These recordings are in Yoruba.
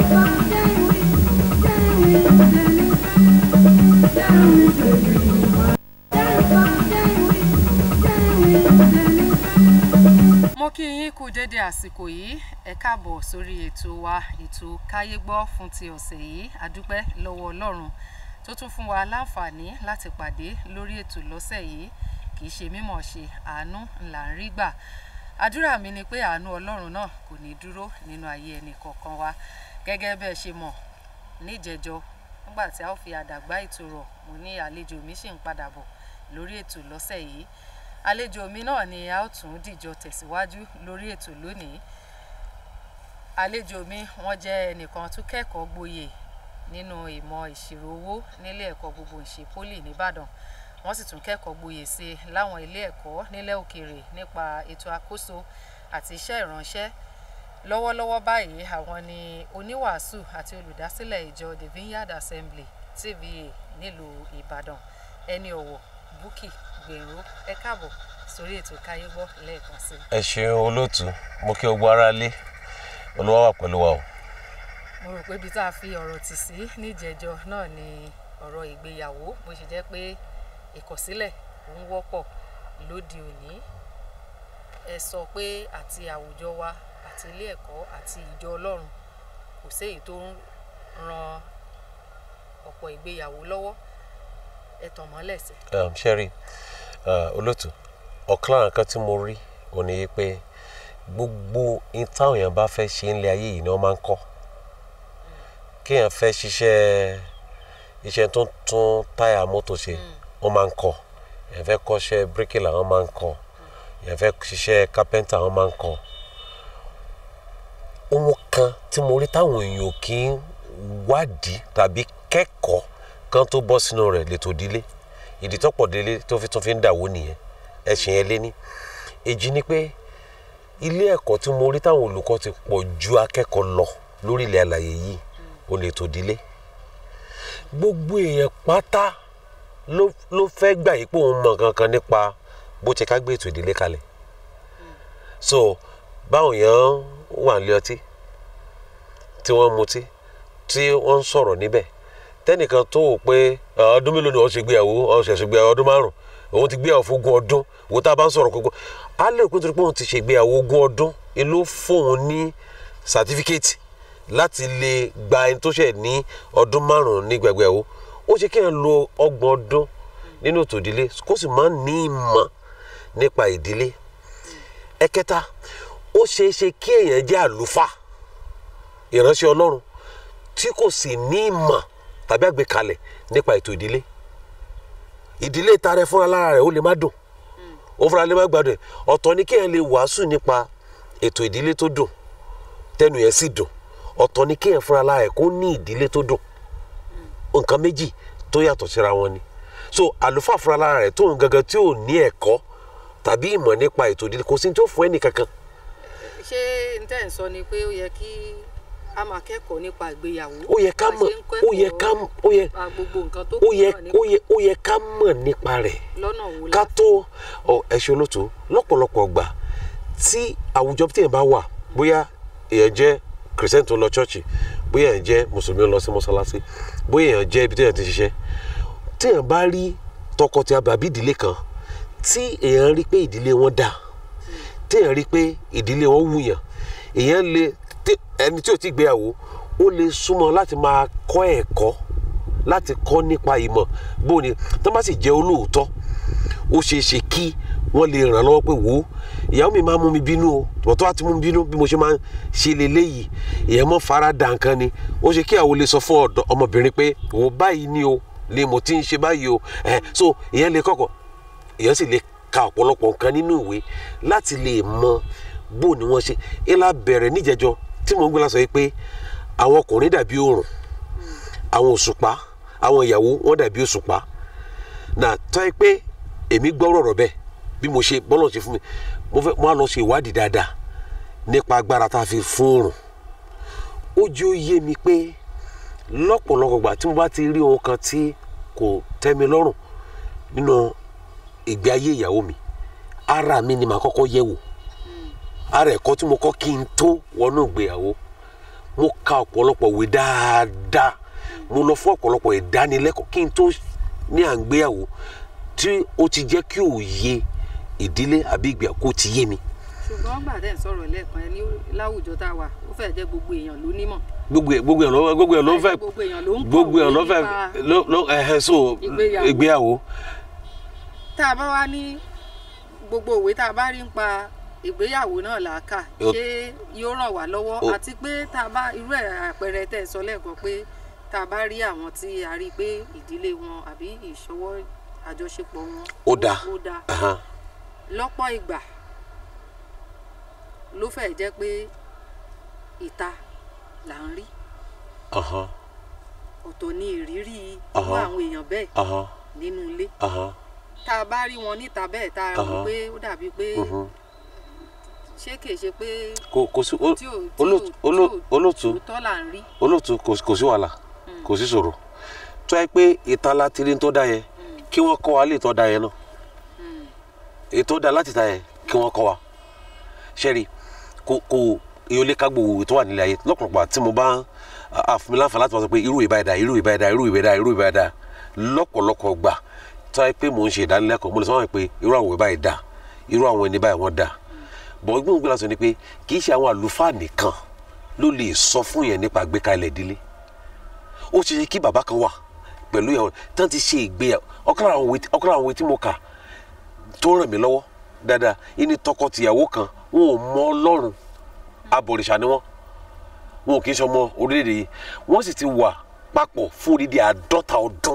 mo kí yín kú dédé àsìkò yìí ẹ káàbọ̀ sórí ètò wa ètò káyé gbọ́ fún ti ọ̀sẹ̀ yìí àdúpẹ́ lọ́wọ́ ọlọ́run tó tún fún wa láǹfààní láti pàdé lórí ètò lọ́sẹ̀ yìí kì í ṣe mímọ̀ ṣe àánú ńlá ń rí gbà àdúrà mi ni pé àánú ọlọ́run náà kò ní dúró nínú ayé ẹnì kọ̀ọ̀kan wa gẹ́gẹ́ bẹ́ẹ̀ ṣe mọ̀ níjẹjọ nígbà tí a ó fi àdàgbà ètò rọ̀ mo ní àlejò mi ṣì ń padà bọ̀ lórí ètò lọ́sẹ̀ yìí àlejò mi náà ni a ó tún dìjọ tẹ̀síwájú lórí ètò lónìí àlejò mi wọ́n jẹ́ ẹnìkan tó kẹ́kọ̀ọ́ gboyè nínú ìmọ̀ ìṣirò owó nílé ẹ̀kọ́ gbogbo ìṣe poli nìbàdàn wọ́n sì tún kẹ́kọ̀ọ́ gboyè sí i láwọn ilé ẹ̀kọ́ nílẹ̀ òkèèrè nípa ètò àkóso àti iṣẹ́ ìránṣẹ́ lọ́wọ́lọ́wọ́ báyìí àwọn ni oníwàásù àti olùdásílẹ̀ ìjọ the vineyard assembly tva nílùú ìbàdàn ẹni ọ̀wọ̀ búkì gbèrú ẹ káàbọ̀ sórí ètò káyé gbọ́ lẹ́ẹ̀kan sí i. ẹ ṣeun olóòtú mo kí ogbó ara lé olúwa wà pẹ̀lú wa o. mo rò pé ibi tá a fi ọ̀rọ̀ tì sí níjẹ̀jọ náà ni ọ̀rọ̀ ìgbéyàwó bó ṣe jẹ́ pé ìkọ̀sílẹ̀ ò ń wọ́pọ̀ lóde òní ẹ sọ pé àti àwùjọ wa àti ilé ẹ̀kọ́ àti ìjọ ọlọ́run kò séyìí tó ń ran ọ̀pọ̀ ìgbéyàwó lọ́wọ́ ẹ tàn mọ́lẹ̀ sí. Um, sherry uh, olóòtú ọ̀kan lára nǹkan tí mo rí òun ni pé gbogbo in táwọn èèyàn bá fẹ́ ṣe ńlẹ̀ ayé yìí ni wọ́n máa ń kọ́ kéèyàn fẹ́ ṣiṣẹ́ iṣẹ́ tó ń tún táyà mọ́tò ṣe wọ́n máa ń kọ́ èèyàn fẹ́ kọ́ṣẹ́ bíríkìlà wọ́n máa ń kọ́ èèyàn fẹ́ ṣiṣẹ́ kápẹ́ńtà wọ́n máa ń kọ́ ohun kan tí mo rí táwọn èèyàn kì í wádìí tàbí kẹ́kọ̀ọ́ kan tó bọ́ sínú rẹ̀ lẹ́tọ̀ dílé ìdí tọ́pọ̀ délé tó fi tún fi ń dàwó nìyẹn ẹ̀sìn yẹn lé ní èjì ni pé ilé ẹ̀kọ́ tí mo rí táwọn olùkọ́ ti pọ̀ ju akẹ́kọ̀ọ́ lọ lórí ilẹ̀ àlàyé yìí ó lẹ́tọ̀ dílé gbogbo èèyàn pátá ló ló fẹ́ gbà yí pé òun mọ̀ kankan nípa bó ti ká gbé ètò ìdílé kalẹ̀ so báwọn èèyàn wà nílé ọtí tí wọ́n mutí tí wọ́n ń sọ̀rọ̀ níbẹ̀ tẹnìkan tó wò pé ọdún mélòó ni wọ́n ṣe gbéyàwó wọ́n ṣe gbéyàwó ọdún márùn òun ti gbéyàwó fún ogún ọdún òun tá a bá ń sọ̀rọ̀ gbogbo á lè pín torí pé òun ti ṣe gbéyàwó ogún ọdún ló fóun ní sàtífíkẹ́tì láti lè gba ẹni tó ṣẹ̀ ní ọdún márùn ní gbẹgbẹ̀wó ó ṣe kéèyàn lo ọgbọ̀n ọdún nínú ètò ìdílé kó sì máa ń ní ìmọ̀ nípa ìdílé ẹ̀kẹta ó ṣeé ṣe kí èèyàn jẹ́ àlùfáà ìránṣẹ́ ọlọ́run tí kò sì ní ìmọ̀ tàbí àgbékalẹ̀ nípa ètò ìdílé ìdílé tarẹ fúnra lára rẹ̀ ó lè má dùn ó fúnra lè má gbádùn ẹ̀ ọ̀tọ̀ ni kéèyàn lè wàásù nípa ètò ìdílé tó dùn tẹnu yẹn sì dùn ọ̀tọ̀ ni kéèyàn fúnra lára rẹ̀ kó ní ìdílé tó dùn nǹkan méjì tó yàtọ̀ síra wọn ni so àlùfáà fúnra lára rẹ̀ tóun gangan tí ò ní ẹ̀kọ́ tàbí ìmọ̀ nípa ètò ìdílé kò sí ní tó fún ẹnì kankan. ṣé n tẹ́ ń sọ ni pé ó yẹ kí a máa kẹ́kọ̀ọ́ nípa ìgbéyàwó. ó yẹ ká mọ̀ ó yẹ ká ó yẹ gbogbo nǹkan tó ó yẹ kù náà ó yẹ ó yẹ ká mọ̀ nípa rẹ̀ lọ́nà wo ká tó ọ ẹ̀ṣẹ̀ olóòtú lọ́pọ̀lọpọ̀ gbà tí àwùjọ tí èèyàn bá wà bóyá èèyàn jẹ́ kìrìsìtẹ́nì tó lọ ṣọ́ọ̀ṣì bóyá èèyàn jẹ́ mùsùlùmí lọ sí mọ́sálásí bóyá èèyàn jẹ́ ibi tí èèyàn ti ṣiṣẹ́ tí èèyàn bá rí tọkọtaya bàbí ìdílé kan tí èèyàn rí pé ìdílé wọn dáa tí èèyàn rí pé ìdílé wọn wùyàn èèyàn lè tí ẹni tí ò ti gbéyàwó ó lè súnmọ́ láti máa kọ́ ẹ̀kọ́ láti kọ́ nípa ìmọ̀ bó ni tó bá sì jẹ́ olóòótọ́ ó ṣeé ṣe kí wọ́n lè ràn lọ́wọ́ pé wò ó ìyàwó mi máa mú mi bínú o tọ̀tọ̀ àti mú mi bínú bí mo ṣe máa ń ṣe leléyìí ìyẹn mọ́ fara dà nǹkan ni ó ṣe kí àwọn lè sọ fún ọ̀dọ́ ọmọbìnrin pé wò báyìí ni o ni mo ti ń ṣe báyìí o ẹ̀ so ìyẹn lè kọ́kọ́ ìyẹn sì lè ka ọ̀pọ̀lọpọ̀ nǹkan nínú ìwé láti lè mọ bó ni wọ́n ṣe ilá bẹ̀rẹ̀ níjẹ̀jọ tí mò ń gbé lásán yìí pé àwọn ọkùnrin dàbí oòrùn àwọn òṣùpá àwọn ìyàwó wọn dàbí òṣùpá náà tọ́ ẹ pé èmi gbọ́ rọ̀rọ̀ bẹ́ẹ̀ bí mo ṣe bọ́lọ̀ ṣe fún mi mo fẹ́ mo á lọ ṣe ìwádìí dáadáa nípa agbára tá a fi fún oòrùn ó jẹ́ ó yé mi pé lọ́pọ̀lọpọ̀ gbà tí mo bá ti rí ohun kan tí kò tẹ́ mi lọ́rùn nínú ìgbé ayé ìyàwó mi ara mi ni màá kọ́kọ́ yẹ̀ wò ara ẹ̀kọ́ tí mo kọ́ kí n tó wọnú ìgbéyàwó mo ka ọ̀pọ̀lọpọ̀ ìwé dáadáa mo lọ fún ọ̀pọ̀lọpọ̀ ìdánilẹ́kọ̀ọ́ kí n tó ní à ń gbéyàwó tí ó ti jẹ́ kí òye ìdílé àbí ìgbéyàwó kó ti yé mi ṣùgbọ́n gbà tẹ́ ń sọ̀rọ̀ lẹ́ẹ̀kan ẹ ní láwùjọ tá a wà ó fẹ́ jẹ́ gbogbo èèyàn ló nímọ̀ gbogbo ẹ̀- gbogbo ẹ̀ ló gbogbo ẹ̀ ló fẹ́ gbogbo èèyàn ló ń gbogbo ẹ̀ ló kọ̀wé fẹ́ nípa ló ló ẹ̀hẹ́ so ìgbéyàwó. ìgbéyàwó tá a bá wá ní gbogbo òwe tá a bá rí ń pa ìgbéyàwó náà là á kà Ó- ṣé yóò ràn wá lọ́wọ́ Ó- àti pé tá a bá irú ẹ̀ àpẹẹrẹ tẹ́ ẹ sọ lẹ́ẹ̀kan pé tá a bá rí àwọn tí a rí i pé ìdílé wọn àbí ìṣọwọ́ àjọṣepọ̀ wọn Ó dáa. ó dáa Ahan. lọ́pọ̀ ìgbà ló fẹ́ jẹ́ pé ìta là ń rí Ahan. ọ̀tọ̀ ní ìrírí irú Aha. àwọn èèyàn bẹ́ẹ̀ Ahan. nínú ilé Ahan. tá a bá rí wọn níta bẹ́ẹ̀ tá a rò Aha. pé ó dàbí pé Mhm. ṣé kìí ṣe pé kò kò sí ó- tí ò tí ò olóòtú tí ò olóòtú olóòtú òótọ́ là ń rí olóòtú kò kò sí wàhálà kò sí ṣòro tó yẹ pé ìtàn láti rí tó dá yẹn kí wọ́n kọ́ wa lè tọ́ da yẹn náà ètò dá láti ta yẹn kí wọ́n kọ́ wa ṣẹ́rí kò kò èyí ò lè ká gbogbo tó wà nílẹ̀ ayé lọ́pọ̀lọpọ̀ tí mo bá àfúnmi láǹfà láti máa sọ pé irú ìbá ẹ̀dá irú ìbá ẹ̀dá irú ìbá ẹ̀dá irú ìbá ẹ̀dá lọ́pọ̀lọpọ̀ gbà tó yẹ pé mò ń ṣe ìdánilẹ́kọ̀ọ́ mo lè sọ wọn pé irú àwọn ìbá ẹ̀dá irú àwọn ẹni báyìí wọ́n dá bọ̀ gbọ́n gbọ́n lásán ni pé kì í ṣe àwọn àlùfáà nìkan ló lè sọ fún yẹn nípa àgbékalẹ̀ ìdílé ó ṣe ṣe kí bàbá kan wà pẹ̀lú ìyàwó tán ti ṣe ìgbéyàwó ọ̀kan lára àwọn ìwé tí- ọ̀kan lára àwọn ìwé tí mo kà tó ràn mí lọ́wọ́ dáadáa ìní tọkọ-tìyàwó kan wọn ò mọ ọlọ́run abọ̀rìṣà ni wọ́n wọn ò kì í ṣe ọmọ orílẹ̀-èdè yìí wọ́n sì ti wà papọ̀ fún odidi àádọ́ta ọdún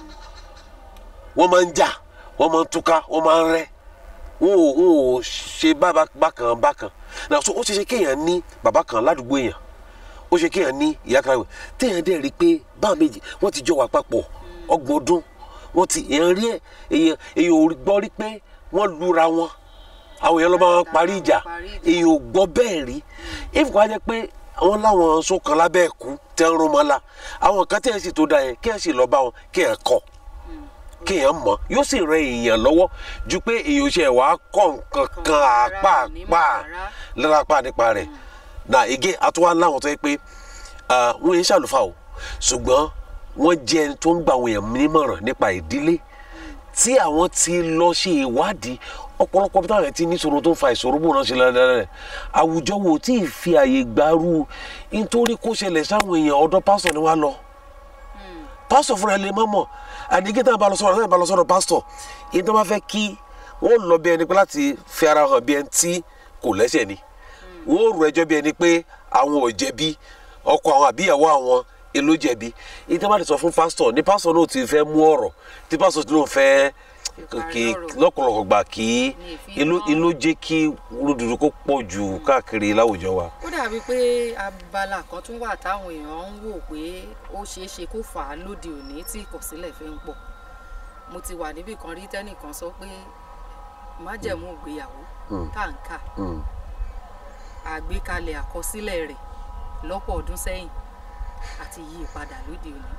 wọ́n máa ń jà wọ́n máa ń túká wọ́n máa ń rẹ́ wọn ò wọn ò ṣe bá- bákan bákan náà so ó ṣe ṣe kéèyàn ní bàbá kan ládùúgbò èèyàn ó ṣe kéèyàn ní ìyá kan rẹ̀ téèyàn dẹ̀ rí i pé báà méjì wọ́n ti jọ wà papọ̀ ọgbọ̀n ọdún wọ́n ti èèyàn rí ẹ̀ èèyàn èèyàn ò gbọ́ rí pé wọ́n lura wọn àwọn èèyàn ló máa ń parí ìjà Parí ìjà. èèyàn ò gbọ́ bẹ́ẹ̀ rí if kò á jẹ́ pé àwọn láwọn sókan lábẹ́ ẹ̀kú tẹ́ ń rún mọ́ la àwọn kan tẹ́ ẹ̀ sì tó da yẹn kí ẹ̀ sì lọ bá wọn kí ẹ̀ kọ́ kéèyàn mọ̀ yóò sì rẹ èèyàn lọ́wọ́ ju pé èèyàn ṣe wàá kọ́ nǹkan kan rárá, àpá onímọ̀ àpá rárá. lára apá nípa rẹ̀ na ege àtúwá láwọn tó yẹ pé ah, wọ́n yẹn ṣàlùfáà o ṣùgbọ́n wọ́n jẹ́ ẹni tó ń gba àwọn èèyàn nímọ̀ràn nípa ìdílé tí àwọn ti lọ ṣe ìwádìí ọ̀pọ̀lọpọ̀ bí táwọn yẹn ti ní ìṣòro tó ń fa ìṣòro bò náà ṣe ládàá rẹ̀ àwùjọ wo tí ì fi àyè gbàrú nítorí kó ṣẹlẹ̀ sáwọn èèyàn ọ̀dọ̀ pásítọ̀ ni wọ́n á lọ pásítọ̀ fúnra ẹ lè má mọ̀ àdìgẹ́ tá a bá lọ sọ̀rọ̀ náà bá lọ sọ̀rọ̀ pásítọ̀ èyí tó bá fẹ́ kí wọ́n lọ bí ẹni pé láti fi ara hàn bí ẹni tí kò lẹ́sẹ̀ ni wọ́n rò ẹjọ́ bí ẹni pé àwọn ò jẹ̀bi ọkọ àwọn àbíyàwó àwọn èló jẹ̀bi èyí tó bá ti sọ fún pásítọ̀ ní pásítọ̀ náà ti fẹ́ mú ọ̀rọ̀ tí pásítọ̀ tí ló ń fẹ́ Ìparí kí ọ̀rọ̀. lọ́pọ̀lọpọ̀ gbà kí Ní ìfi ìlú hàn. ìlú jẹ́ kí rúdurù kó pọ̀ jù káàkiri láwùjọ wa. ó dàbí pé abala kan tún wà táwọn èèyàn ń wò pé ó ṣeé ṣe kó fà á lóde òní tí ìkọ̀sílẹ̀ fi ń pọ̀ mo ti wà níbì kan rí tẹ́nìkan sọ pé májẹ̀mú ìgbéyàwó tá à ń kà Mm. àgbékalẹ̀ àkọsílẹ̀ rẹ̀ lọ́pọ̀ ọdún sẹ́yìn àti yí padà lóde òní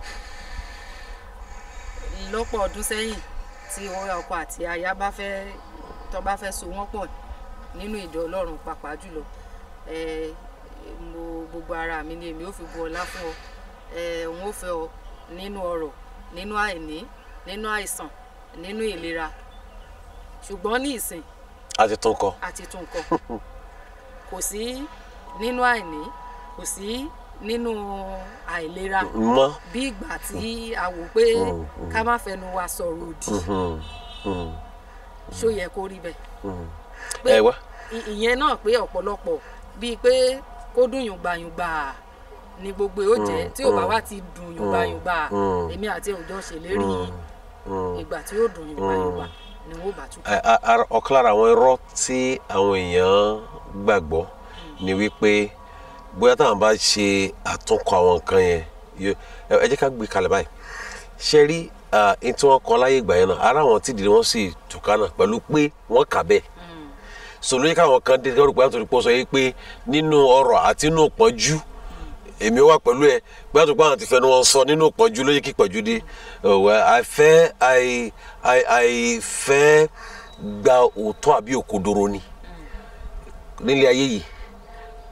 lọ́pọ̀ ọdún sẹ́yìn tí ọkọ àti aya bá fẹ́ tó bá fẹ́ so wọ́n pọ̀ nínú ìjọ ọlọ́run pàápàá jùlọ ẹ mo gbogbo ara mi ni èmi ò fi bu ọlá fún ọ ẹ òun ò fẹ́ ọ nínú ọrọ̀ nínú àìní nínú àìsàn nínú ìlera ṣùgbọ́n ní ìsìn a ti tún kọ. àti tún kọ kò sí nínú àìní kò sí nínú àìlera mọ́. bí ìgbà tí a wò pé ká má fẹnu wa sọ̀rọ̀ òdì Mm. Mm. ṣó yẹ kó rí bẹ́ẹ̀ Mm. pé ẹ wá. ì- ìyẹn náà pé ọ̀pọ̀lọpọ̀ bíi pé kó dùn yùngbàyùngbà ni gbogbo ẹ̀ ó jẹ́ tí ò bá wá ti dùn yùngbàyùngbà Mm. èmi àti òjò ṣèlérí Mm. ìgbà tí ó dùn yùngbàyùngbà ni wọ́n bá tún. A- a- ara- ọ̀kan lára àwọn irọ́ tí àwọn èèyàn gbàgbọ́ ni wípé bóyá táwọn bá ṣe àtúnkọ àwọn nǹkan yẹn yó- ẹ ẹ jẹ́ ká gbé kalẹ̀ báyìí ṣe rí ẹni tí wọ́n kọ láyé ìgbà yẹn náà ara àwọn tí ìdílé wọn sì tùkà náà pẹ̀lú pé wọ́n kà bẹ́ẹ̀ sọlọ yẹ káwọn kan dé kọ́rọ̀ pé àtúntò pọ̀ sọ yìí pé nínú ọrọ̀ àti nínú pọ́njú èmi wà pẹ̀lú ẹ pé àtúntò àwọn ti fẹnu wọn sọ nínú pọ́njú ló yẹ kí pọ́njú dé ọ̀wẹ́ àìfẹ́ àì- àì- àìfẹ́ gba òótọ́ àbí òkodoro ni nílé ayé yìí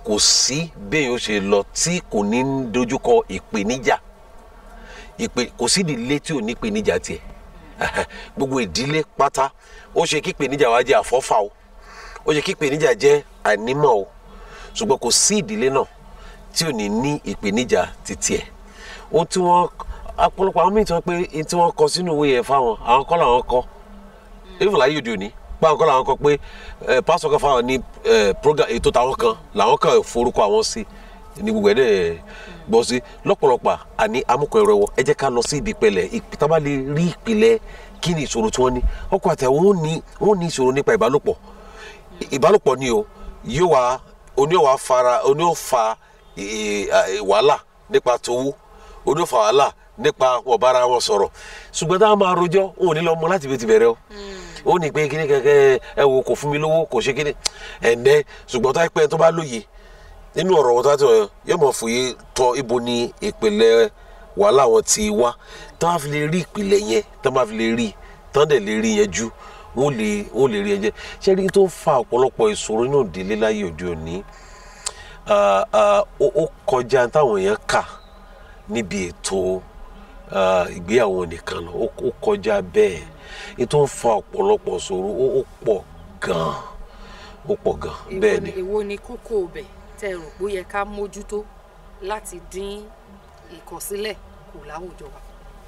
kò sí bẹ́ẹ̀ yóò ṣe lọ tí kò ní ń dojúkọ ìpèníjà ìpè kò sí ìdílé tí ò ní ìpèníjà tiẹ̀ gbogbo ìdílé pátá ó ṣe kí ìpèníjà wa jẹ́ àfọ́fà o ó ṣe kí ìpèníjà jẹ́ ànímọ́ o ṣùgbọ́n kò sí ìdílé náà tí ò ní ní ìpèníjà títí ẹ̀ ohun tí wọ́n ọ̀pọ̀lọpọ̀ àwọn míì tí wọ́n pé ohun tí wọ́n kọ sínú ìwé yẹn fáwọn àwọn kọ́ làwọn kọ́ even láyé òde òní báwọn kọ́ làwọn kọ́ pé ẹ pásítọ̀ kan fáwọn ní ẹ program ètò táwọn kan làwọn kan forúkọ àwọn sí ní gbogbo ẹ̀ dẹ̀ gbọ́ sí lọ́pọ̀lọpọ̀ àní amúkọ̀ ẹ̀rọ ẹ̀wọ̀ ẹ jẹ́ ká lọ sí ibi ìpẹ̀lẹ̀ tábà lè rí ìpìlẹ̀ kí ni ìṣòro tí wọ́n ní ọkọ àti àwọn wọn ní wọn ní ìṣòro nípa ìbálòpọ̀ ìbálòpọ̀ ni o yóò wá oní ò wá fara oní ò fa ì- ì- wàhálà nípa tówó oní ò fa wàhálà nípa wọn bára wọn sọ̀rọ̀ ṣùgbọ́n táwọn máa rojọ́ wọn ò ní lọ mọ láti fi ti bẹ̀rẹ̀ o ó ní pé kíní kẹ̀kẹ́ ẹ wo kò fún mi lówó kò ṣe kíní ẹ̀ǹdẹ́ ṣùgbọ́n tó pẹ́ tó bá lóye nínú ọ̀rọ̀ wọn tó bá tó yóò mọ̀ fòye tọ ibo ni ìpìlẹ̀ wàhálà wọn ti wá tó bá fi lè rí ìpìlẹ̀ yẹn tó bá fi lè rí tó dẹ̀ lè rí yẹn jú wọ́n lè wọ́n lè rí yẹn jẹ́ ṣé rí tó ń fa ọ̀pọ̀lọpọ̀ ìṣòro inú ìdílé láyé òde òní ah, ah, ó ó kọjá táwọn èèyàn kà níbi ètò ah, ìgbéyàwó nìkan lọ ó ó kọjá bẹ́ẹ̀ ètò ń fa ọ̀pọ̀lọpọ̀ ìṣòro ó ó pọ̀ gan-an ó pọ̀ gan-an bẹ́ẹ̀ ni. èwo ni kókó ọbẹ̀ tẹ́ ẹ rò pé ó yẹ ká mójútó láti dín ìkọ̀sílẹ̀ kù láwùjọ wa.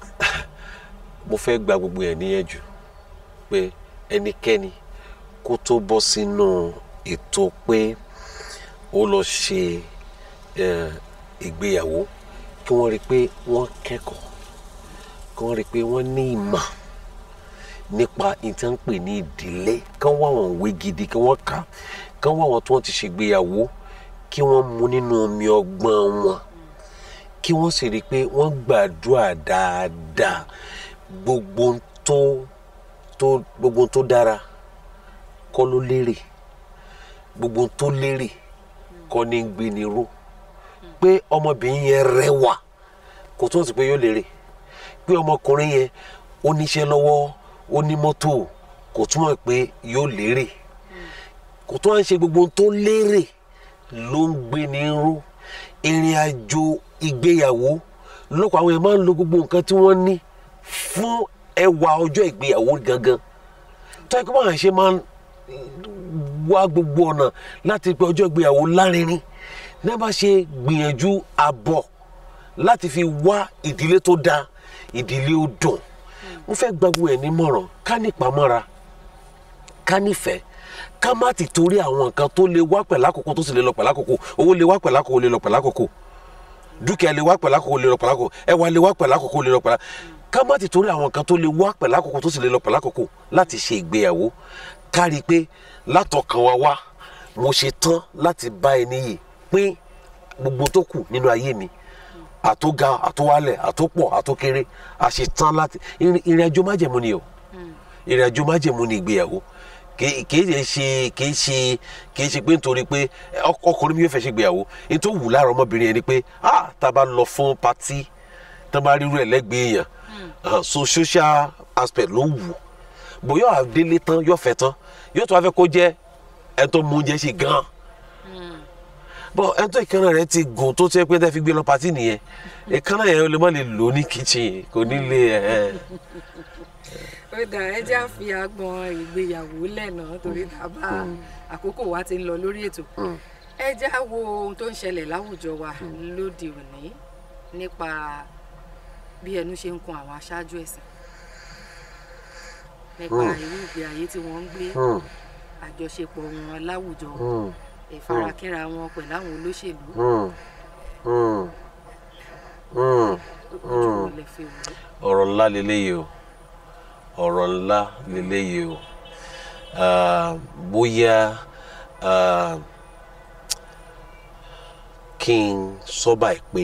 mo fẹ́ gba gbogbo ẹ̀ níyànjú pé ẹnikẹ́ni kó tó bọ́ sínú ètò pé ó lọ ṣe eh, ìgbéyàwó kí wọ́n rí i pé wọ́n kẹ́kọ̀ọ́ kí wọ́n rí i pé wọ́n ní ìmọ̀ nípa ìtànpè ní ìdílé kán wá wọn òwe gidi kí wọ́n kà á kán wá wọn tí wọ́n ti ṣègbéyàwó kí wọ́n mu nínú omi ọgbọ́n wọn kí wọ́n sì rí i pé wọ́n gbàdúrà dáadáa gbogbo ohun tó tó gbogbo ohun tó dára kọ́ ló lérè gbogbo ohun tó lérè kọ́ ní gbé ni ró pé ọmọbìnrin yẹn rẹwà kò tó sì pé yóò lérè pé ọmọkùnrin yẹn ó níṣẹ́ lọ́wọ́ ó ní mọ́tò kò túmọ̀ pé yóò lérè kò tó à ń ṣe gbogbo ohun tó lérè ló ń gbé ni ró ìrìn àjò ìgbéyàwó lọ́pọ̀ àwọn èèyàn máa ń lo gbogbo nǹkan tí wọ́n ní fún ẹwà ọjọ́ ìgbéyàwó gangan tó yẹ kó máa ṣe máa ń wá gbogbo ọ̀nà láti pé ọjọ́ ìgbéyàwó lárinrin ní bá ṣe gbìyànjú àbọ̀ láti fi wá ìdílé tó dáa ìdílé ó dùn mo fẹ́ gba gbogbo ẹ̀ nímọ̀ràn ká nípamọ́ra ká nífẹ̀ẹ́ ká má ti torí àwọn nǹkan tó lè wá pẹ̀lú àkókò tó sì lè lọ pẹ̀lú àkókò owó lè wá pẹ̀lú àkókò lè lọ pẹ̀lú àkókò dúkìá lè wá pẹ̀lú àkókò lè lọ pẹ̀lú àkókò ẹwà lè wá pẹ̀lú àkókò lè lọ pẹ̀lú ká má ti torí àwọn nǹkan tó lè wá pẹ̀lú àkókò tó sì lè lọ pẹ̀lú àkókò láti ṣe ìgbéyàwó ká rí i pé látọkàn wa wá mo ṣe tán láti bá ẹni yìí pín gbogbo tó kù nínú ayé mi àtóga àtówálẹ̀ àtópọ̀ àtókéré àṣetán láti ìrìn ìrìn àjò májẹ̀mú ni o ìrìn àjò májẹ̀mú ni ìgbéyàwó kì kì í ṣe kì í ṣe kì í ṣe pé nítorí pé ọk- ọkùnrin mi yóò fẹ́ ṣe ìgbéyàwó ní tó wù lára ọmọbìnrin yẹn ni pé ah tá a bá lọ fún patí tá a bá rírú ẹ̀ lẹ́gbẹ̀ẹ́ èèyàn ah, so social aspect ló wù bóyá àdélé tán yóò fẹ́ tán yóò tó wá fẹ́ kó jẹ́ ẹ tó mú oúnjẹ ṣe gan-an bọ ẹni tó ìkànnà rẹ ti gùn tó tẹ́ pé tẹ́ fi gbé lọ patí nìyẹn ìkànnà yẹn ó lè má lè lò ní kitchen kò ní lè ẹ̀ ó dà ẹ jẹ́ àfi agbọn ìgbéyàwó lẹ́nà torí bàbá àkókò wa ti ń lọ lórí ètò ẹ jẹ́ á wo ohun tó ń ṣẹlẹ̀ láwùjọ wa lóde òní nípa bí ẹnu ṣe ń kun àwọn aṣáájú ẹ̀sìn nípa irú ìgbé ayé tí wọ́n ń gbé Hmm. àjọṣepọ̀ wọn láwùjọ Hmm. ìfarakínra wọn pẹ̀lú àwọn olóṣèlú Hmm. Hmm. Hmm. ojú wọn lè fi wò ó. ọ̀rọ̀ ńlá leléyìí o ọ̀rọ̀ ńlá leléyìí o Ah, bóyá ah, kí n sọ báyìí pé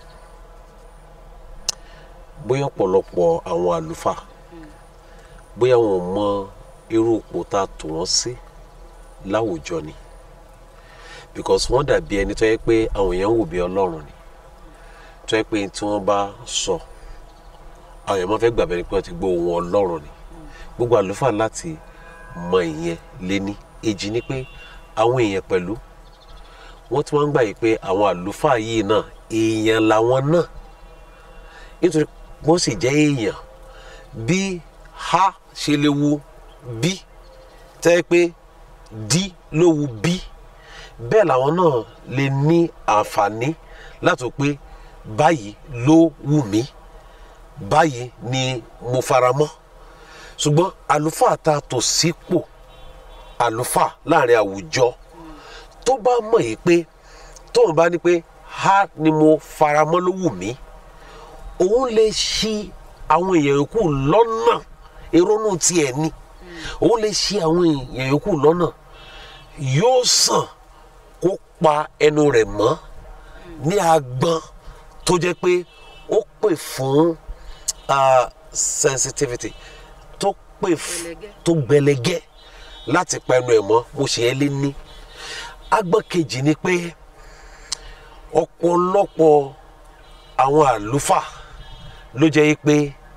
bóyá ọ̀pọ̀lọpọ̀ àwọn àlùfáà bóyá wọn ò mọ irú ipò tá a tò wọ́n sí láwùjọ ni because wọ́n dàbí ẹni tó yẹ pé àwọn èèyàn ń wò bí ọlọ́run ni tó yẹ pé tí wọ́n bá sọ àwọn èèyàn máa fẹ́ gbàgbé ni pé wọ́n ti gbọ́ ohùn ọlọ́run ni gbogbo àlùfáà láti mọ ìyẹn léní èjì ni pé àwọn èèyàn pẹ̀lú wọ́n tún wá ń gbà yìí pé àwọn àlùfáà yìí náà èèyàn làwọn náà nítorí wọ́n sì jẹ́ èèyàn bí ha ṣe lè wu bí tẹ́ pé dí ló wu bí bẹ́ẹ̀ làwọn náà lè ní àǹfààní láti wò pé báyìí ló wù mí báyìí ni mo fara mọ́ ṣùgbọ́n àlùfáà ta tò sípò àlùfáà láàrin àwùjọ tó bá mọ̀ yìí pé tóun bá ní pé ha ni mo fara mọ́ ló wù mí òun lè ṣì àwọn èèyàn yòókù lọ́nà ìrònú tiẹ̀ ni òun lè ṣì àwọn èèyàn yòókù lọ́nà yóò sàn kó pa ẹnu rẹ̀ mọ́ ní agbọ́n tó jẹ́ pé ó pè fún ah, sensitivity tó pè fún Gbẹlẹgẹ́. tó gbẹlẹgẹ́ láti pa ẹnu ẹ̀ mọ́ mo ṣe é lé ní agbọ́n kejì ni pé ọ̀pọ̀lọpọ̀ àwọn àlùfáà ló jẹ́ pé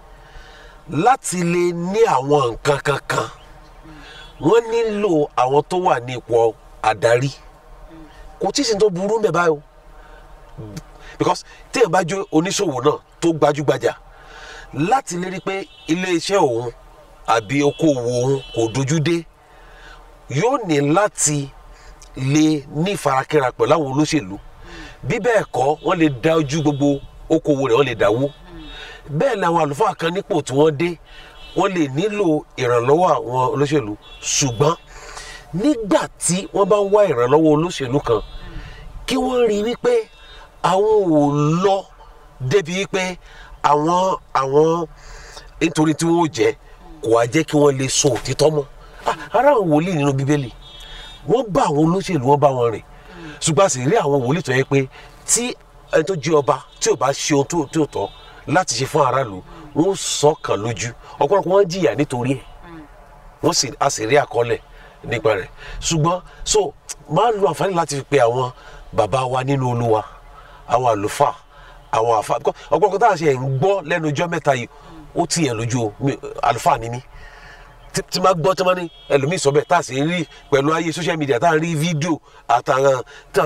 láti lè ní àwọn nǹkan kankan wọ́n nílò àwọn tó wà ní ipò àdarí kò tí ì sí ní tó burú mẹ́ báyìí o because téèyàn bá jẹ́ oníṣòwò náà tó gbajúgbajà láti lè rí i pé iléeṣẹ́ òun àbí okòwò òun kò dojú dé yóò ní láti lè ní ìfarakínra pẹ̀lú àwọn olóṣèlú bí bẹ́ẹ̀ kọ́ wọ́n lè dá ojú gbogbo okòwò rẹ̀ wọ́n lè dáwó bẹ́ẹ̀ ni àwọn àlùfáà kan nípò tí wọ́n dé wọ́n lè nílò ìrànlọ́wọ́ àwọn olóṣèlú ṣùgbọ́n nígbà tí wọ́n bá ń wá ìrànlọ́wọ́ olóṣèlú kan kí wọ́n rí wípé àwọn ò lọ débi wípé àwọn àwọn nítorí tí wọ́n ó jẹ́ kò wá jẹ́ kí wọ́n lè sọ òtítọ́ mọ́ Ah, ara àwọn wòlíì nínú bíbélì wọ́n bá àwọn olóṣèlú wọ́n bá wọn rìn ṣùgbọ́n a sì rí àwọn wòlíì tó yẹ pé tí ẹni tó jẹ́ ọba tí ò bá ṣe ohun tó- tí ò tọ́ láti ṣe fún aráàlú wọ́n sọ kàn lójú ọ̀pọ̀lọpọ̀ wọn jìyà nítorí ẹ̀ wọ́n sì a sì rí àkọọ́lẹ̀ nípa rẹ̀ ṣùgbọ́n so máa ń lo àǹfààní láti fi pe àwọn bàbá wa nínú olúwa àwọn àlùfáà àwọn àfa because ọ̀pọ̀lọpọ̀ táwọn ṣe ń gbọ́ lẹ́nu ọjọ́ mẹ́ta yìí ó ti yẹn lójú o mi- àlùfáà ni mí tí tí máa gbọ́ tí máa ní ẹlòmíì sọ bẹ́ẹ̀ tá a sì ń rí pẹ̀lú ayé social media tá a ń rí fídíò àtàràn tá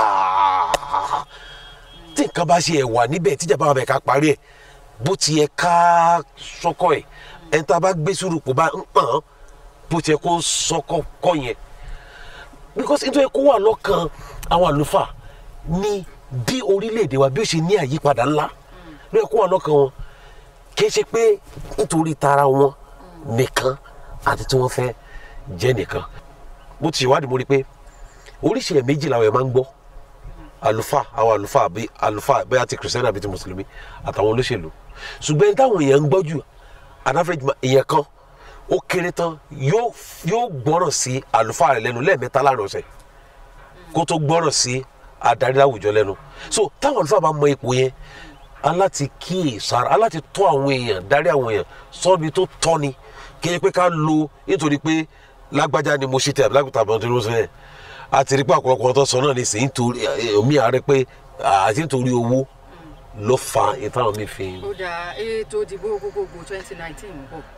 a tí nǹkan bá ṣe ẹ̀ wà níbẹ̀ tíjà bá wà bẹ̀ ká parí ẹ̀ bó ti yẹ ká sọ́kọ̀ ẹ̀ ẹ̀ tá a bá gbé sùúrù kó bá ń pọ̀n bó ti yẹ kó sọ́kọ̀ kọ́ yẹn because nítorí kó wà lọ́kàn àwọn àlùfáà ní bí orílẹ̀-èdè wa bí ó ṣe ní àyípadà ńlá ló yẹ kó wà lọ́kàn wọn kì í ṣe pé nítorí tara wọn nìkan àti tí wọ́n fẹ́ jẹ́ nìkan mo ti ṣèwádìí mo rí i pé oríṣi ẹ̀ méjì làwọn ẹ̀ máa ń gbọ́ àlùfáà àwọn àlùfáà bí àlùfáà bẹ́ẹ̀ ti kìrìsìtẹ́nì àbí ti mùsùlùmí àtàwọn olóṣèlú ṣùgbọ́n ẹni táwọn èèyàn ń gbọ́ jù an average ma- èèyàn kan ó kéré tán yóò yóò gbọ́ràn sí àlùfáà rẹ̀ lẹ́nu lẹ́ẹ̀mẹ́ta láàrin ọ̀sẹ̀ kó tó gbọ́ràn sí adarí láwùjọ lẹ́nu so táwọn àlùfáà bá mọ ipò yẹn aláti kíyè sára aláti tọ́ àwọn èèyàn darí àwọn èèyàn sọ́bi tó tọ́ ni kí ẹ pé ká lo nítorí pé lágbájá ni mo ṣe tẹ àbí lágbàtà àbọ̀ tó ló sọ yẹn àti rí pé àkọ́kọ́ tó sọ náà ní sèyí nítorí omi àárẹ̀ pé àti nítorí owó ló fa ìtàn mi fi. ó dá ètò ìdìbò gbogbogbò twenty nineteen ń bọ̀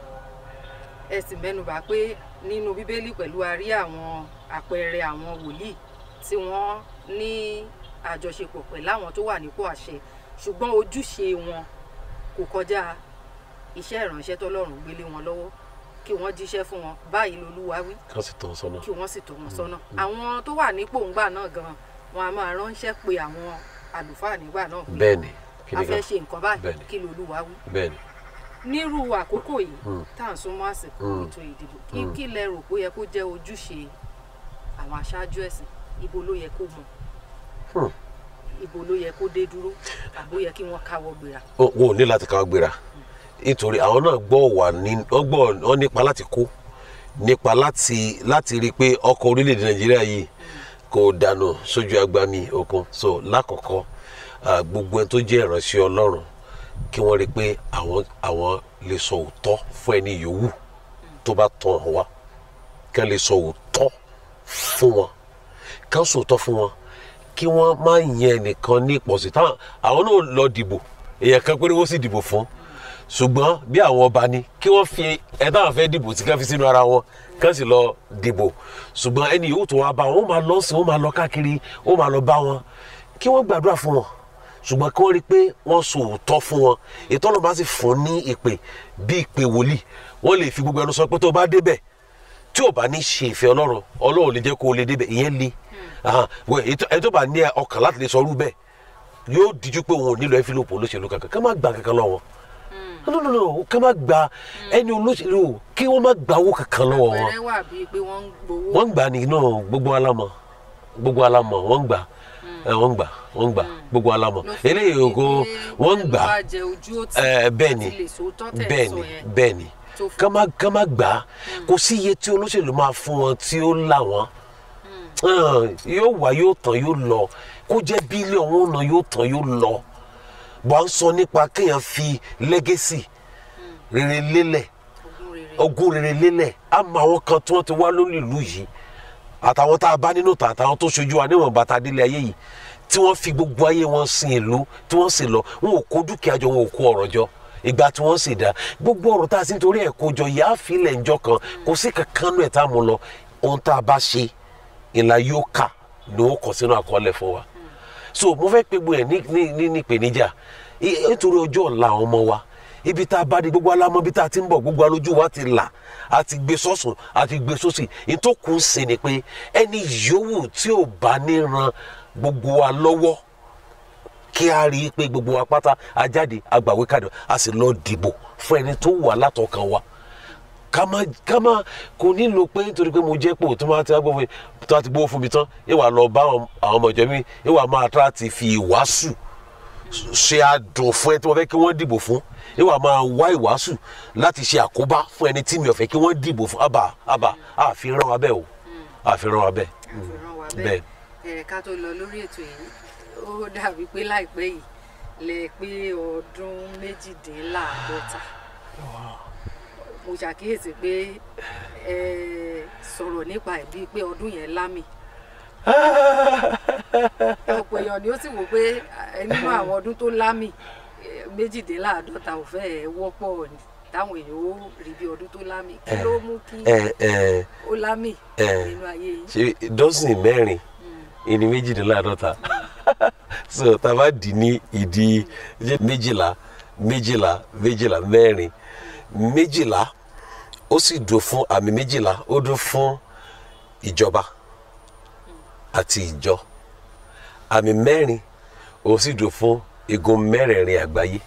ẹ sì mẹ́nubà pé nínú bíbélì pẹ̀lú a rí àwọn àpẹẹrẹ àwọn wòlíì tí wọ́n ní àjọṣepọ̀ pẹ̀lú àwọn tó wà nípò àṣẹ ṣùgbọ́n ojúṣe wọn kò kọjá iṣẹ́ ìránṣẹ́ tọ́lọ́run gbélé wọn lọ́wọ́ kí wọ́n jíṣẹ́ fún wọn báyìí lolúwa wí kán sì tọ́ sọ́nà. kí wọ́n sì tọ́ wọn sọ́nà àwọn tó wà nípò ńgbà náà gan wọn a máa ránṣẹ́ pé àwọn àlùfáà nígbà náà pé bẹ́ẹ̀ni kí a ni fẹ́ kan ṣe nǹkan báyìí Bẹ́ẹ̀ni. kí lolúwa wí bẹ́ẹ̀ni. nírú àkókò yìí tá à ń súnmọ́ àsìkò Mm. ètò ìdìbò kí kí lẹ rò pé ó yẹ kó jẹ́ ojúṣe àwọn aṣáájú ẹ̀sìn ibo ló yẹ kó mọ̀ Hmm. ibo ló yẹ kó dé dúró àbó yẹ kí wọ́n káwọ́ gbéra. Ó- wọn ò ní láti káwọ́ gbéra nítorí àwọn náà gbọ́ wà ní wọ́n gbọ́ wọ́n nípa láti kó nípa láti láti rí i pé ọkọ̀ orílẹ̀-èdè nàìjíríà yìí kò dànù sójú agbami òkun so lákọ̀ọ́kọ́ ah, gbogbo ẹni tó jẹ́ ìránṣẹ́ ọlọ́run kí wọ́n rí i pé àwọn àwọn lè sọ òótọ́ fún ẹni yòówù tó bá tàn án wá kí wọ́n lè sọ òótọ́ fún wọn kí wọ́n sọ òótọ́ fún wọn kí wọ́n má yẹn nìkan ní ìpọ̀sí táwọn àwọn náà lọ dìbò èèyàn kan péré wọ́n sì dìbò fún ṣùgbọ́n bí àwọn ọba ni kí wọ́n fi ẹ táwọn fẹ́ dìbò tí ká fi sínú ara wọn kán sì lọ dìbò ṣùgbọ́n ẹni yòówù tó wá bá wọn ó máa lọ sí wọn ó máa lọ káàkiri ó máa lọ bá wọn kí wọ́n gbàdúrà fún wọn ṣùgbọ́n kí wọ́n rí i pé wọ́n sọ òótọ́ fún wọn ètò ọlọ́ba sì fún ní ìpè bí ìpè wòlíì wọ́n lè fi gbogbo ẹnu sọ pé tó bá débẹ̀ tí ò bá ní ṣe ìfẹ́ ọlọ́run ọlọ́run lè jẹ́ kó o lè débẹ̀ ìyẹn le ẹni tó bá ní ọkàn láti lè sọ ọrú bẹ́ẹ̀ yóò díjú pé òun ò nílò ẹ́fílòpù olóṣèlú kankan ká má gba kankan lọ́wọ́ no no no ká má gba ẹni olóṣèlú kí wọ́n má gba owó kankan lọ́wọ́ wọn pẹ̀rẹ́ wà bíi pé wọ́n ń gbowó. wọ́n ń gbà ní náà gbogbo alámọ̀ gbogbo alámọ̀ wọ́n ń gbà ẹ, wọ́n ń gbà wọ́n ń gbà gbogbo alámọ̀ ló fi eléyìí rí ògo pé wọ́n ń gbà ló bá jẹ ojú ó tì ẹ, bẹ́ẹ̀ ni láti lè sòótọ́ tẹ̀ bẹ́ẹ̀ sọ ni yẹn. bẹ́ẹ̀ ni tó fún- ká má ká má gbà á kò sí iye tí olóṣèlú máa fún wọn tí ó là wọ́n Hàn, yóò wá yóò tán yóò lọ kó jẹ́ bílíọ̀nù ọ̀nà yóò tán yóò lọ bó à ń sọ nípa kéèyàn fi lẹ́gẹ́sì rere lélẹ̀ ogún rere. ogún rere lélẹ̀ á mọ àwọn kan tí wọ́n ti wá lórí ìlú yìí àtàwọn tá a bá nínú tàn àtàwọn tó ṣojú wa níwọ̀n bàtà délé ayé yìí tí wọ́n fi gbogbo ayé wọn sin ìlú tí wọ́n sì lọ wọn ò kó dúkìá jọ wọn ò kó ọ̀rọ̀ jọ ìgbà tí wọ́n sì dá gbogbo ọ̀rọ̀ tá a sì ń torí ẹ̀ kó jọ yà á filẹ̀ ńjọ kan kò sí kankan nù ẹ̀ tá a mú lọ ohun tá a bá ṣe ìlà yóò kà ló kọ sínú àkọọ́lẹ̀ fún wa so mo fẹ́ pe gbogbo ẹ̀ ní ní ní ní ìpèníjà I- nítorí ọjọ́ ọ̀la àwọn ọmọ wa ibi tá a bá di gbogbo alámọ̀ ibi tá a ti ń bọ̀ gbogbo alójú wa ti là a ti gbé sọ́sùn a ti gbé sósì ìtòkù ń sè ni pé ẹni yòówù tí ò bá ní ran gbogbo wa lọ́wọ́ kí a rí i pé gbogbo wa pátá a jáde a gbàwé kàdé a sì lọ dìbò fún ẹni tó wà látọkàn wa ká má ká má kò nílò pé nítorí pé mo jẹ́ pò tó máa ti gbọ́ fún mi tó máa ti gbówó fún mi tán ìwà lọ bá àwọn àwọn ọmọ ìjọ mi ìwà máa tra ti fi ìwàásù ṣe àdùn fún ẹni tí wọ́n fẹ́ kí wọ́n dìbò fún ìwà máa wá ìwàásù láti ṣe àkóbá fún ẹni tí mi ò fẹ́ kí wọ́n dìbò fún àbà àbà àfihàn wa bẹ́ẹ̀ o àfihàn wa bẹ́ẹ̀ àfihàn wa bẹ́ẹ̀. bẹ́ẹ̀ ẹ̀ ká tó lọ lórí ètò yìí ó dàbí pé láìpẹ́ yìí lè pé ọdún méjìdínláàádọ́ta mo ṣàkíyèsí pé ẹ sọ̀rọ̀ nípa ẹ̀ bíi pé ọdún yẹn lámì ọ̀pọ̀ èèyàn ni ó sì wò pé ẹ, nínú àwọn ọdún tó lámì ẹ, méjìdínláàádọ́ta ò fẹ́ ẹ wọ́pọ̀ ni táwọn èèyàn ó rí bí ọdún tó lámì kí ló mú kí ẹ ẹ ó lámì ẹ. nínú ayé yìí. ṣe dọ́sìn mẹ́rin ìní méjìdínláàdọ́ta so tá a bá dì ní ìdí méjìlá méjìlá méjìlá mẹ́rin méjìlá ó sì dùn fún àmì méjìlá ó dùn fún ìjọba àti ìjọ àmì mẹ́rin ó sì dùn fún igun mẹ́rẹ̀ẹ̀rin àgbáyé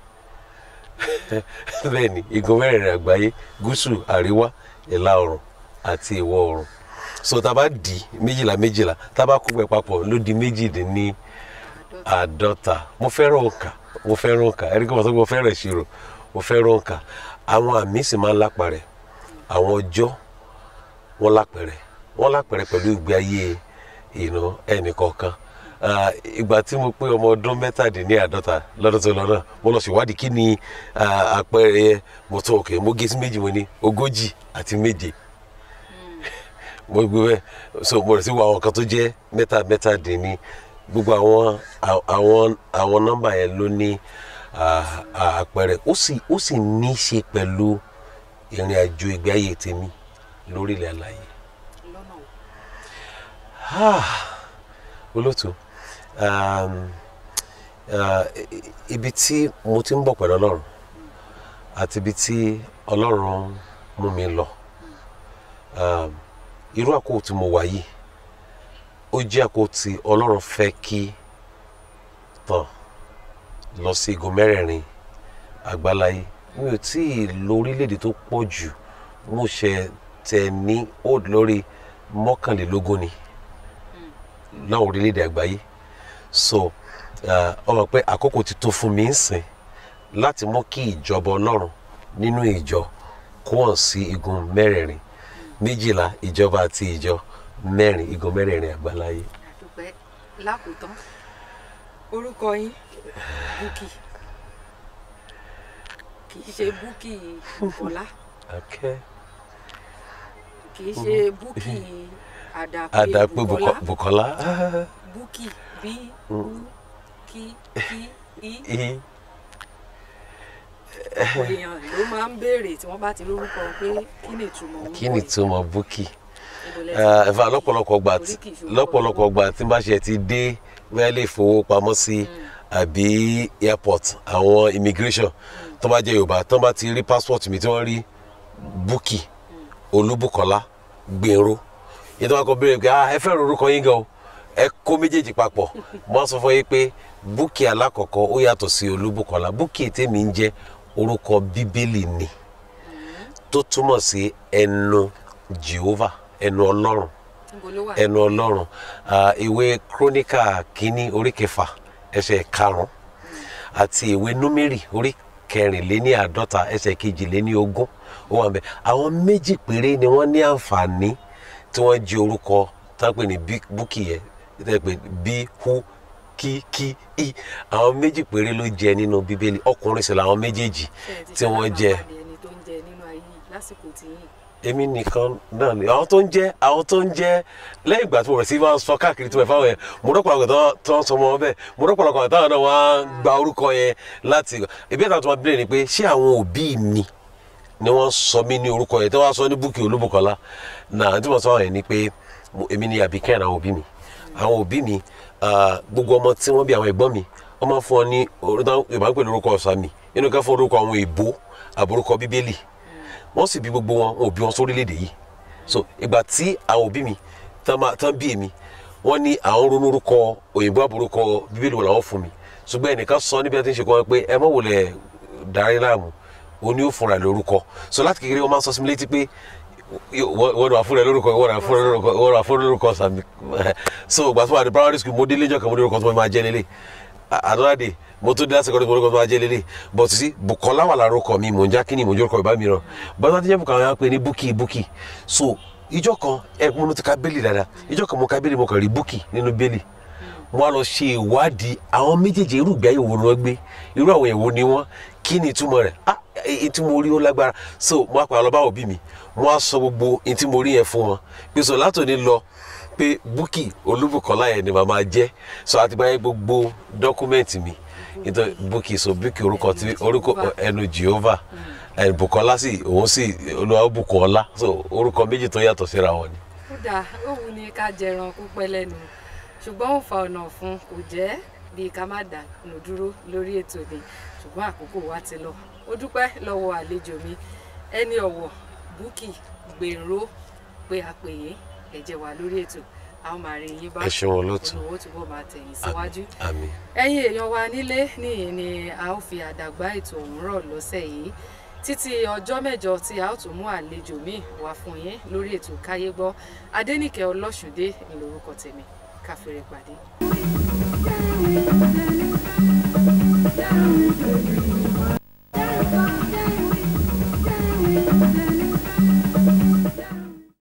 bẹ́ẹ̀ ni igun mẹ́rẹ̀ẹ̀rin àgbáyé gúúsù àríwá ìlà oòrùn àti ìwọ̀ oòrùn so tá a bá di méjìlá méjìlá tá a bá kó pẹ́ papọ̀ ló di méjìdínní àádọ́ta mo fẹ́ràn òǹkà mo fẹ́ràn òǹkà ẹ̀rí kí wọ́n sọ pé mo fẹ́ràn ìṣirò mo fẹ́ràn òǹkà àwọn àmì sì máa ń lápẹ̀rẹ̀ àwọn ọjọ́ wọn lápẹ̀rẹ̀ wọn lápẹ̀rẹ̀ pẹ̀lú ìgbé ayé ìnà ẹnìkọ̀ọ̀kan Ah, ìgbà tí mo pé ọmọ ọdún mẹ́tàdínláàádọ́ta lọ́dún tó lọ náà mo lọ ṣèwádìí kí ni ah, àpẹẹrẹ yẹn mo tún òkè mo gé sí méjì mo ní ogójì àti méje mo gbé bẹ́ẹ̀ so mo rẹ̀ sí wo àwọn kan tó jẹ́ mẹ́ta mẹ́tàdínní gbogbo àwọn àwọn àwọn nọ́mbà yẹn ló ní ah, ah, àpẹẹrẹ ó sì ó sì ní í ṣe pẹ̀lú ìrìn àjò ìgbé ayé tèmi lórílẹ̀ àlàyé lọ́nà wo. olóòtú um, uh, i- ibi tí mo ti ń bọ̀ pẹ̀lú ọlọ́run àti ibi tí ọlọ́run mú mi lọ um, irú àkókò tí mo wà yìí ó jẹ́ àkókò tí ọlọ́run fẹ́ kí tàn lọ sí igun mẹ́rẹ̀ẹ̀rin àgbáláyé mi ò tí ì lo orílẹ̀-èdè tó pọ̀ jù mo ṣe tẹ̀ ní old lórí mọ́kànlélógún ni láwọn orílẹ̀-èdè àgbáyé so uh, ọmọ pé àkókò ti tó fún mi ń sìn láti mú kí ìjọba ọlọ́run nínú ìjọ kó hàn sí igun mẹ́rẹ̀ẹ̀rin méjìlá ìjọba àti ìjọ mẹ́rin igun mẹ́rẹ̀ẹ̀rin àgbáláyé. àdúpẹ́ lákòótán orúkọ yín búkì kì í ṣe búkì bọ́lá Okay. kì í ṣe búkì àdàpé àdàpé bùkọ́lá Bùkọ́- Bùkọ́lá búkì bí bú kí kí í I- ọ̀pọ̀ èèyàn ló máa ń béèrè tí wọ́n bá ti lórúkọ pé kí ni ìtumọ̀ orúkọ kí ni yìí? ìtumọ̀ búkì Níbo lẹ ti- ẹ̀fà lọ́pọ̀lọpọ̀ gbà tí Oríkì ìṣòro lọ́pọ̀lọpọ̀ gbà tí bá ṣe ti dé bẹ́ẹ̀ lè fowópamọ́sí àbí airport àwọn immigration tó bá jẹ́ yorùbá tó bá ti rí passport mi tí wọ́n rí búkì olúbùkọ́lá gbèrò yìí tó bá kọ béèrè pé ah ẹ fẹ́ ro orúkọ yín gan o ẹ kó méjèèjì papọ̀ mo á sọ fún yín pé búkì alákọ̀ọ́kọ́ ó yàtọ̀ sí olúbùkọ́lá búkì tèmi ń jẹ́ orúkọ bíbélì ni tó túmọ̀ sí ẹnu jehovah ẹnu ọlọ́run níbo ló wà? ẹnu ọlọ́run Ah, ìwé króníkà kínní orí kẹfà ẹsẹ̀ karùn-ún àti ìwé númérì orí kẹrìnléní àádọ́ta ẹsẹ̀ kejìléní ogún ó wà bẹ́ẹ̀ àwọn méjì péré ni wọ́n ní àǹfààní tí wọ́n jí orúkọ tápẹ́ ní bí- búkì yẹn tápẹ́ bí hu kí kí i àwọn méjì péré ló jẹ nínú bíbélì ọkùnrin sì làwọn méjèèjì Ṣé ẹ ti tí wọ́n jẹ ṣalábàápàdé ẹni tó ń jẹ nínú ayé yìí lásìkò tí yìí èmi nìkan náà ni àwọn tó ń jẹ àwọn tó ń jẹ lẹ́yìn ìgbà tí mo rẹ̀ sí máa ń sọ káàkiri tó bẹ̀ fáwọn yẹn mo rọ́pọ̀lọpọ̀ tó tó ń sọ ọmọ bẹ́ẹ̀ mo rọ́pọ̀lọpọ̀ táwọn náà wá ń gba orúkọ yẹn láti ìbí ẹ̀ta tó máa bẹ̀rẹ̀ ni pé ṣé àwọn òbí mi ni wọ́n sọ mí ní orúkọ yẹn tí wọ́n sọ ní búkì olúbùkọ́lá náà tí mo sọ yẹn ni pé mo- èmi ni àbíkẹ́ àwọn òbí mi àwọn òbí mi ah, gbogbo ọmọ tí wọ́n bí àwọn ẹ̀gbọ́n mi wọ́n máa ń fún ọ ní orúkọ Yorùbá ń pè ní orúkọ ọ̀sán mi inú ká fún orúkọ àwọn èèbó àbúrúkọ bíbélì wọ́n sì bí gbogbo wọn wọn ò bí wọn sórílẹ̀-èdè yìí so ìgbà tí àwọn òbí mi tán máa- tán bí èmi wọ́n ní àwọn ronú orúkọ òyìnbó àbúrúkọ bíbélì wọn làwọn fún mi ṣùgbọ́n ẹnìkan sọ níbi tí ń ṣe kọ́ ẹ pé ẹ má wulẹ̀ darí láàmú o ní ó fúnra ẹ lórúkọ so láti kékeré wọ́n máa ń sọ sí mi létí pé wọ́n wà fúnra ẹ lórúkọ wọ́n wà fúnra ẹ lórúkọ wọ́n wà fúnra ẹ lórúkọ sàmì so ìgbà tó wà ní primary school mo dé lẹ́jọ́ kan mo ní orúkọ tó máa jẹ́ lélẹ̀ another day mo tó dé láti kọ́ni mo ní orúkọ tó máa jẹ́ lélẹ̀ but sí Bùkọ́lá wà lára orúkọ mi mò ń já kíni mò ń jẹ́ orúkọ ìbá mi ràn bọ́lá tó jẹ́ Bùkọ́lá wọn pe ní búkì búkì so ìjọ kan ẹ mo ti ka bẹ́ẹ̀lì dáadáa ìjọ kan mo ka bẹ́ẹ̀lì mo kàn rí búkì nínú bẹ́ẹ̀lì mo á lọ ṣe ìwádìí àwọn méjèèjì irú ìgbé ayé wo ni wọ́n gbé irú àwọn èèwọ̀ ni wọ́n kí ni ìtumọ̀ rẹ̀ ah èyí tí mo rí ó lágbára so mo á pa lọ bá òbí mi mo á sọ gbogbo èyí tí mo rí yẹn fún wọn pé so látòní lọ pé búkì olúbùkọ́lá yẹn ni màmá jẹ́ so àti báyìí gbogbo dọ́kúmẹ́ǹtì mi nítorí búkì so búkì orúkọ tí orúkọ ẹnu Jehovah ẹnu Bùkọ́lá sì òun sì olúwa bùkún ọlá so orúkọ méjì tó yàtọ̀ síra wọn ni. ó dáa ó wù ní ká jẹran kó pẹ́ lẹ́nu ṣùgbọ́n ó fa ọ̀nà fún kò jẹ́ bí ká má dà nù dúró lórí ètò ni ṣùgbọ́n àkókò wa ti lọ ó dúpẹ́ lọ́wọ́ àlejò mi ẹni ọ̀wọ̀ búkì gbèrò pé a pè é ẹ̀jẹ̀ wà lórí ètò a ó máa rí yín bá Ẹ ṣeun olóòtú. olùwó túbọ̀ máa tẹ̀yìn síwájú àmín ẹ̀yin èèyàn wa nílé níyìn ni a ó fi àdàgbà ètò ọ̀hún rọ̀ lọ́sẹ̀ yìí títí ọjọ́ mẹ́jọ tí a ó tún mú àlejò míì wá fún yín lórí ètò káyé gbọ́ adẹ́nìkẹ́ ọlọ́ṣùndé ni lórúkọ tèmi káfíńrẹ́ pàdé. Down with the